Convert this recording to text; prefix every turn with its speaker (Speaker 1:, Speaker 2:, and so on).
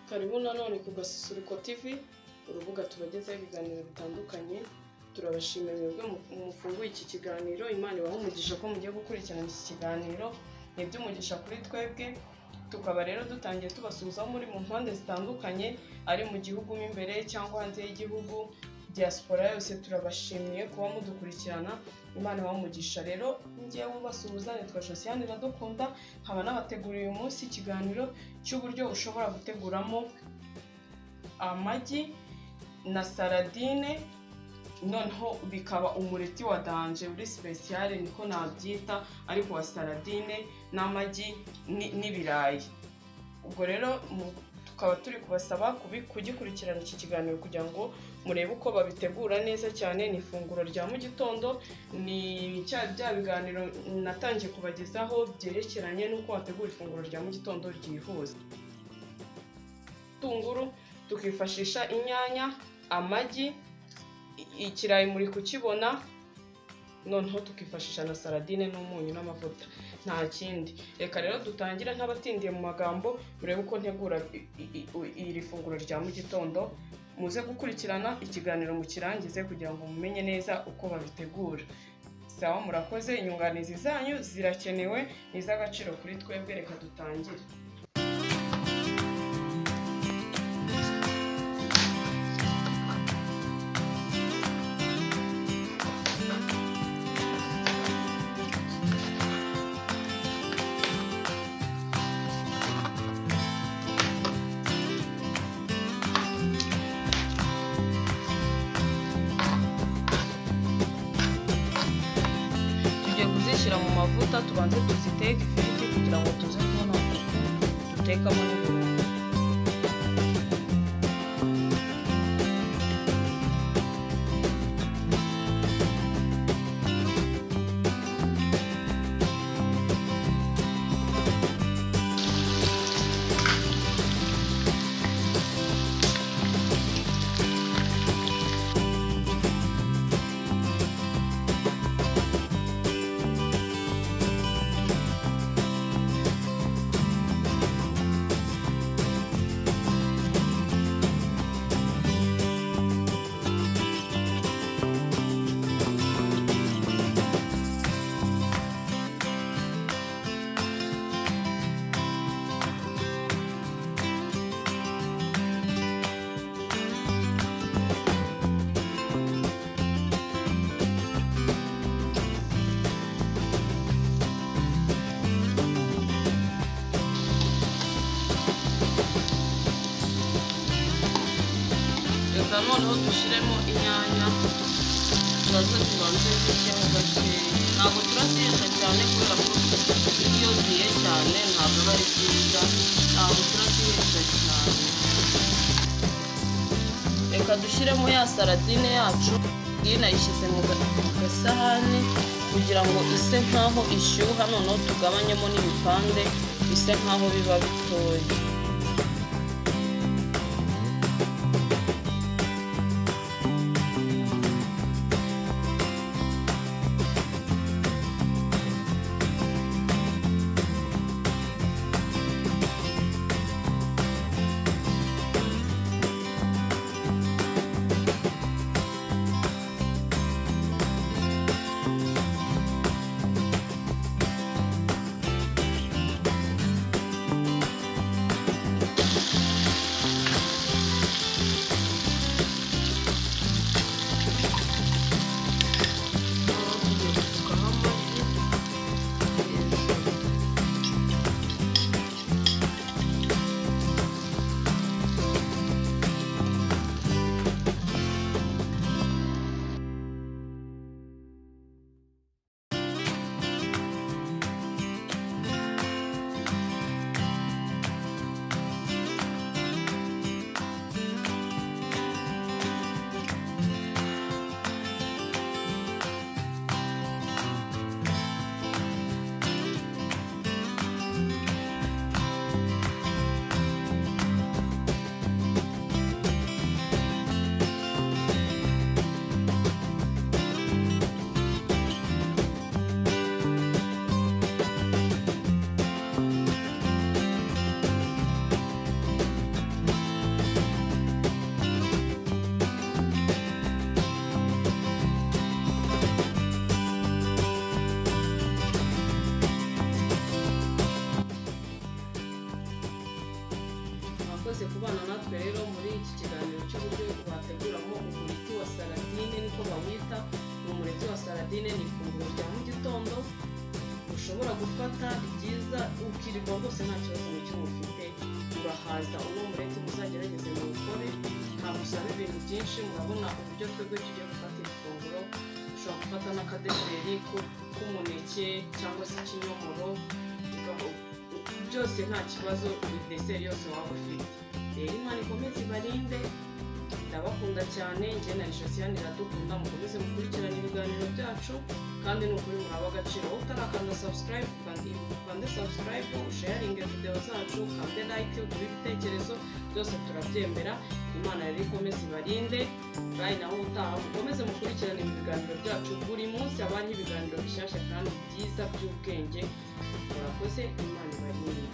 Speaker 1: karibu nanone ku gasusuruko tv urubuga tubagezaho ibiganiro bitandukanye turabashimira mwebwe mufunguye iki kiganiro imana ibaha umugisha ko mugiye gukurikirana iki kiganiro ni iby'umugisha kuri twebwe tukaba rero dutangiye tubasuhuzaho muri mu mpande zitandukanye ari mu gihugu mo imbere cyangwa hanze y'igihugu diaspora yose turabashimiye kuba mudukurikirana imana ibamugisha rero ngewe ubasuhuza nitwa josiane iradukunda nkaba nabateguriye uyu munsi ikiganiro cy'uburyo ushobora guteguramo amagi na saradine noneho bikaba umureti wa danje uri sipesiyare niko nabyita ariko wa saradine n'amagi n'ibirayi ubwo rero tukaba turi kubasaba kugikurikirana iki kiganiro kugira ngo murebe uko babitegura neza cyane ni ifunguro rya mu gitondo ni bya biganiro natangiye kubagezaho byerekeranye n'uko wategura ifunguro rya mu gitondo ryihuse tunguru tukifashisha inyanya amagi ikirayi muri kukibona noneho tukifashisha na saradine n'umunyu n'amavuta nta kindi reka rero dutangira nk'abatindiye mu magambo urebe uko ntegura iri funguro rya mu gitondo muze gukurikirana ikiganiro mukirangize kugira ngo mumenye neza uko babitegura sawa murakoze inyunganizi zanyu zirakenewe ni iz'agaciro kuri twebwe reka dutangire tugiye kuzishyira mu mavuta tubanze tuziteke ifiriti kugira ngo tuze kubona dutekamo n'ibirungo reka noneho dushyiremo inyanya turaze tubanze zishyemo gakeya ntabwo turazihenda cyane kubera ko iyo zihiye cyane ntabwo aba ari byiza ntabwo turazihenda cyane reka dushyiremo ya saradine yacu iyi nayishyize mu ga- mu gasahani kugira ngo ise nk'aho ishyuha noneho tugabanyemo n'ibipande bise nk'aho biba bitoya sardine ni ifunguro rya mu gitondo ushobora gufata ryiza ukirirwa rwose nta kibazo na kimwe ufite urahaza uno mureti muzagerageze muwukore ntabusaba ibintu byinshi murabona uburyo twebwe tugiye gufata iri funguro ushobora gufata n'akadeseri ku- k'umuneke cyangwa se ikinyomoro uka- byose nta kibazo deseri yose waba ufite rero imana ikomeze ibarinde ndabakunda cyane njye na josiane iradukunda mukomeze mukurikirane ibiganiro byacu kandi ni ukuri murabe agaciro wowe utarakanda subscribe ukandi- ukande subscribe usharinge video zacu ukande like ugure ibitekerezo byose turabyemera imana rero ikomeze ibarinde kandi nawe utaha mukomeze mukurikirane ibi biganiro byacu buri munsi haba hariho ibiganiro bishyashya kandi byiza by'ubwenge murakoze imana ibarinde